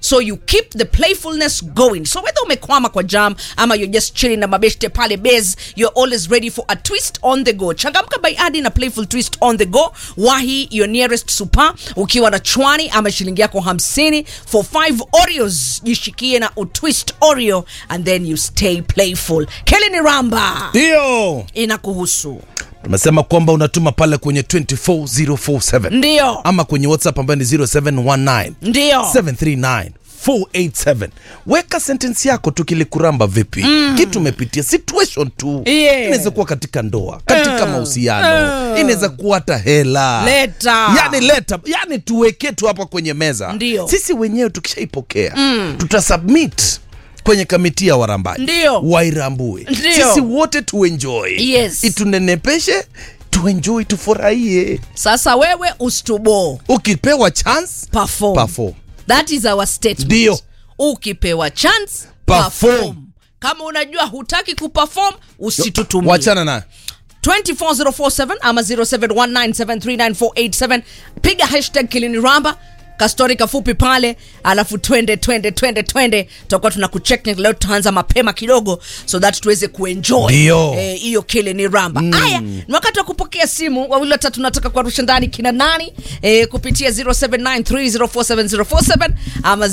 so you keep the playfulness going so whether umekwama kwa jam ama you're just chilling na mabeshte pale base you're always ready for a twist on the go changamka by adi na playful twist on the go wahi your nearest super ukiwa na chwani ama shilingi yako hamsini for 5 oreos jishikie na utwist oreo and then you stay playful kelini ramba ndio inakuhusu tumesema kwamba unatuma pale kwenye 24047 ndio ama kwenye whatsapp ambayo ni 0719 ndio 739 487 weka sentensi yako tukilikuramba vipi mm. kitu umepitia situation tu Yeah. inaweza kuwa katika ndoa katika Uh. mahusiano Uh. inaweza kuwa hata hela Leta. yani leta yani tuweke tu hapa kwenye meza Ndio. sisi wenyewe tukishaipokea mm. tutasubmit kwenye kamiti ya warambaji Ndio. wairambue Ndio. sisi wote tuenjoy Yes. itunenepeshe tuenjoy tufurahie sasa wewe ustubo ukipewa chance perform. perform. that is our statement Ndio. ukipewa chance Perform. perform. kama unajua hutaki kuperform usitutumie wachana nayo 24047 ama 0719739487 piga hashtag kiliniramba kastori kafupi pale alafu twende twende twende twende tutakuwa tuna kucheck leo tutaanza mapema kidogo so that tuweze kuenjoy Ndio. Eh, hiyo kile ni ramba haya ni wakati wa kupokea simu wawili watatu nataka kuwarusha ndani kina nani eh, kupitia 0793047047 ama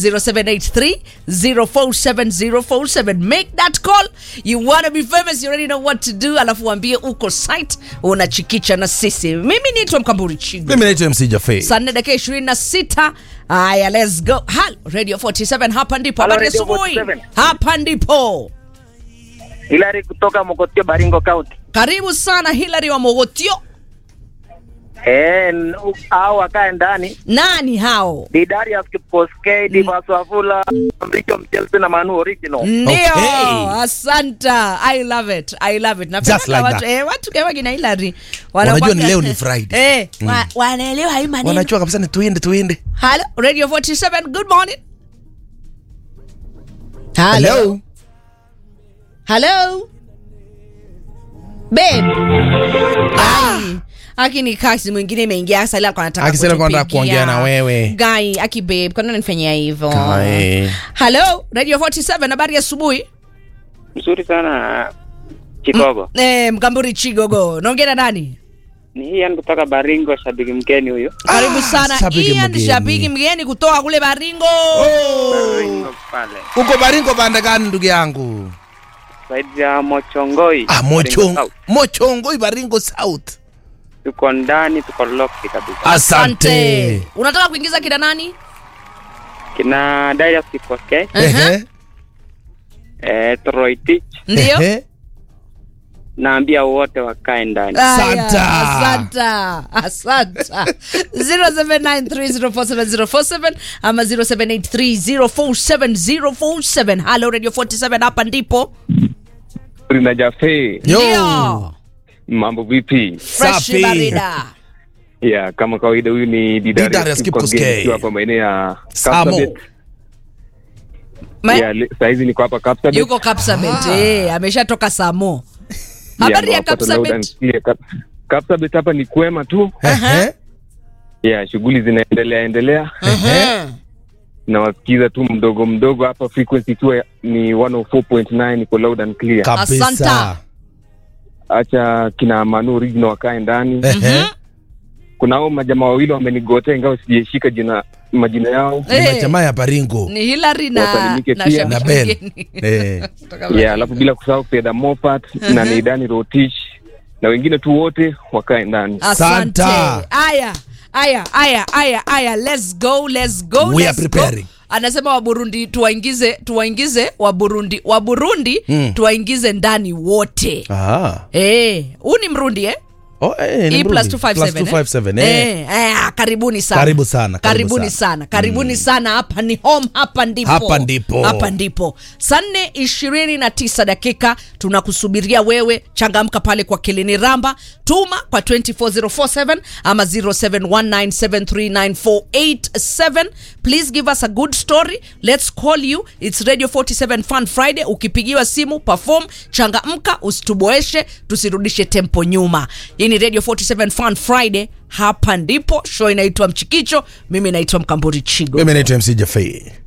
0783047047 make that call you wanna be famous you already know what to do alafu waambie uko site unachikicha na sisi mimi niitwa mkamburi chigo mimi naitwa mc jafe saa nne dakika ishirini na sita haya let's go halo radio 47 hapa ndipo Halo, habari Radio asubuhi 47. hapa ndipo Hilary kutoka Mokotio, Baringo County. karibu sana hilary wa mogotio Eh, n- u- hao wakae ndani nani hao ni Darius Kipkoskei, Divas Wafula, Mricho Mchelsea na Manu Original. ndio Okay. asanta i love it i love it Napenda Just like watu, that. eh, watu kama kina hilary Wanajua ni leo ni Friday. eh, wa, wanaelewa hii maneno wanachua kabisa ni tuende tuende halo radio 47 good morning halo Hello? Babe. Ai. Aki ni kasi mwingine imeingia sasa ila alikuwa anataka Akisema alikuwa anataka kutupigia. kuongea na wewe. Guy, aki babe, kwa nini unanifanyia hivyo? Guy. Hello, Radio 47 habari ya asubuhi. Mzuri sana Chigogo. Eh, Mkamburi Chigogo. Naongea na nani? Ni Ian kutoka Baringo, shabiki mgeni huyo. Karibu Ah, sana. shabiki Ian mgeni. shabiki mgeni kutoka kule Baringo. Baringo pale. uko baringo bande gani ndugu yangu Saidi ya Mochongoi. ah, Baringo mochong, South. mochongoi baringo south Tuko ndani, tuko locked kabisa. asante Unataka kuingiza kina nani? Kina Darius Kipkoskei, Ehe, eh, Troy Tich, Ndio? ehe. naambia wote wakae ndani. Asanta. Asanta. Asanta. 0793047047 ama 0783047047. Hello Radio 47 hapa ndipo. na Jafe, Yo. Ndio. mambo vipi? Fresh Safi. barida. Ya, kama kawaida, huyu ni Didarius Didarius Kipkoskei. Kipkoskei nikiwa hapa maeneo ya Samo. Kapsabet. Ma- Ya, le- saizi niko hapa Kapsabet. Yuko Kapsabet. Eh, ameshatoka Samo. Ya, Habari ya hapa tuna Kapsabet. udan- ya, Kap- Kapsabet hapa ni kwema tu. Ehe, Ya, shughuli zinaendelea endelea. Mhm. Nawasikiza tu mdogo mdogo hapa, frequency ikiwa ni 104.9 iko loud and clear. kabisa Asanta. Acha kina Manu Original wakae ndani. Ehe. Kuna hao majamaa wawili wamenigotea, ingawa sijaishika jina majina yao. Ni Eh. majamaa ya baringo Ni Hillary na Wasalimike na pia. shabiki na ben mgeni. Eh. Kutoka ya alafu bila kusahau Fedha Moffat na Neidani Rotich na wengine tu wote wakae ndani. Asante. Santa. Aya, aya, aya, aya, aya. Let's go, let's go. We let's are preparing. Go. Anasema wa Burundi tuwaingize tuwaingize wa Burundi wa Burundi Mm. tuwaingize ndani wote. Ah. Eh, huu ni Mrundi eh? Oh, eh, ni E plus Mrundi. 257 Plus 257, eh. eh. Eh, karibuni sana. Karibu sana, karibu Karibuni sana. sana. Karibuni sana hapa ni home hapa ndipo. Hapa ndipo. Hapa ndipo. Saa nne ishirini na tisa dakika tunakusubiria wewe changamka pale kwa Kilini Ramba tuma kwa 24047 ama 0719739487 please give us a good story let's call you it's radio 47 fun friday ukipigiwa simu perform changamka usituboeshe tusirudishe tempo nyuma hii ni radio 47 fun friday hapa ndipo show inaitwa mchikicho mimi naitwa mkamburi chigo mimi naitwa mc jafei